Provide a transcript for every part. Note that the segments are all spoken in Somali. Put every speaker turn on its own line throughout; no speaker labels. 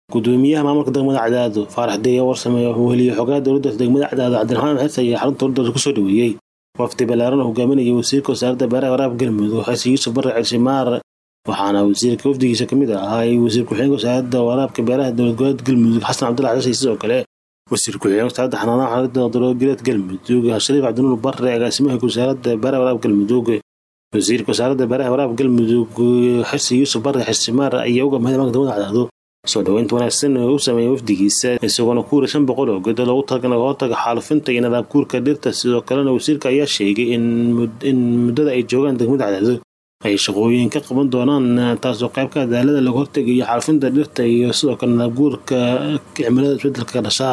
gudoomiyaha maamulka degmada cadaado faarax deeya warsame wuxuu heliyey xogaha dowladda degmada cadaado cabdiraxmaan xirse ayaa xarunta dowladda kusoo dhaweeyey wafdi ballaaran oo hogaaminayay wasiirka wasaaradda beeraha waraabka galmudug xasan yuusuf barre cirshimaar waxaana wasiirka wafdigiisa ka mid ahaa wasiir ku-xigeenka wasaaradda waraabka beeraha dowlad goboleedka galmudug xasan cabdullahi xasay sidoo kale wasiir ku-xigeenka wasaaradda xanaanaha xaladda dowlad goboleedka galmudug shariif cabdinuur barre agaasimaha wasaaradda beeraha waraabka galmudug wasiirka wasaaradda beeraha waraabka galmudug xasan yuusuf barre xirsimaar ayaa uga mahad maanka degmada cadaado soo dhaweynta wanaagsan oo u sameeyay wafdigiisa isagoona ku wuri shan boqol oo gedo loogu talagalay laga hortaga xaalufinta iyo nadaab guurka dhirta sidoo kalena wasiirka ayaa sheegay in muddada ay joogaan degmada cadaado ay shaqooyin ka qaban doonaan taasoo qaybka cadaalada laga hortegayo xaalufinta dhirta iyo sidoo kale nadaab guurka cimilada isbedelka ka dhashaa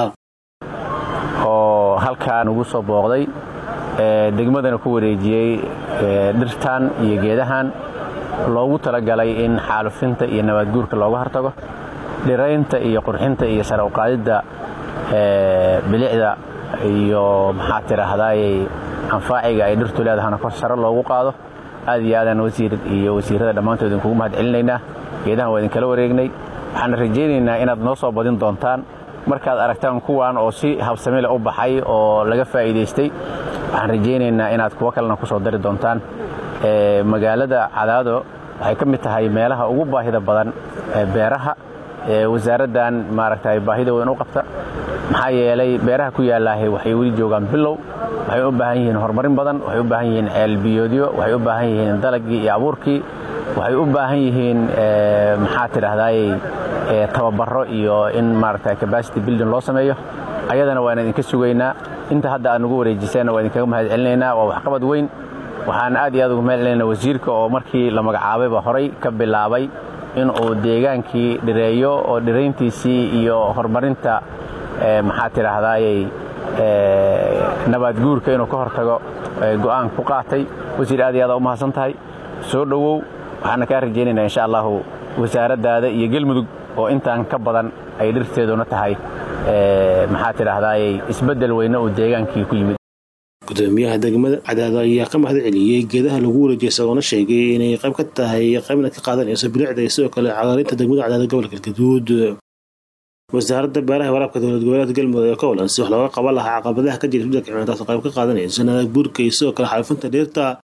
oo halkaan ugu soo booqday degmadana ku wareejiyey dhirtan iyo geedahan loogu talagalay in xaalufinta iyo nabaadguurka looga hortago dhiraynta iyo qurxinta iyo sare uqaadidda bilicda iyo maxaa tidhaahdaayey anfaaciga ay dhirtu leedahana kor sare loogu qaado aad iyo aadaan wasiir iyo wasiirrada dhammaantood idinkugu mahad celinaynaa geedahan waa idinkala wareegnay waxaan rajaynaynaa inaad noo soo badin doontaan markaad aragtaan kuwan oo si habsamile u baxay oo laga faa'iidaystay waxaan rajaynaynaa inaad kuwo kalena ku soo dari doontaan magaalada cadaado waxay ka mid tahay meelaha ugu baahida badan beeraha wasaaraddan maaragtay baahida weyn u qabta maxaa yeelay beeraha ku yaallaahay waxay weli joogaan bilow waxay u baahan yihiin horumarin badan waxay u baahan yihiin ceelbiyoodyo waxay u baahan yihiin dalagii iyo abuurkii waxay u baahan yihiin maxaa tidhaahdaayey tababaro iyo in maaragtay capacity building loo sameeyo ayadana waan idinka sugaynaa inta hadda aad nagu wareejiseenna waa idinkaga mahad celinaynaa waa waxqabad weyn waxaan aad iyo aad ugu mahad celinayna wasiirka oo markii la magacaabayba horay ka bilaabay in uu deegaankii dhireeyo oo dhirayntiisii iyo horumarinta maxaa tidhaahdaayey nabaadguurka inuu ka hortago go'aan ku qaatay wasiir aad iyo aad u mahadsan tahay soo dhowow waxaana kaa rajaynaynaa insha allahu wasaaraddaada iyo gelmudug oo intaan ka badan ay dhirteeduna tahay maxaa tidhaahdaayey isbeddel weyne uu deegaankii ku yimid
gudoomiyaha degmada cadaado ayaa ka mahad celiyey geedaha lagu wareejiyay isagoona sheegay inay qayb ka tahay qaybna ka qaadanayso bilicda iyo sidoo kale cagaarinta degmada cadaado gobolka galgaduud wasaaradda beeraha waraabka dowlad goboleedka galmudug ee ka walan si wax looga qaban lahaa caqabadaha ka jira isbedelka cimilada taasoo qayb ka qaadanayso nadaab guurka iyo sidoo kale xaalufinta dhirta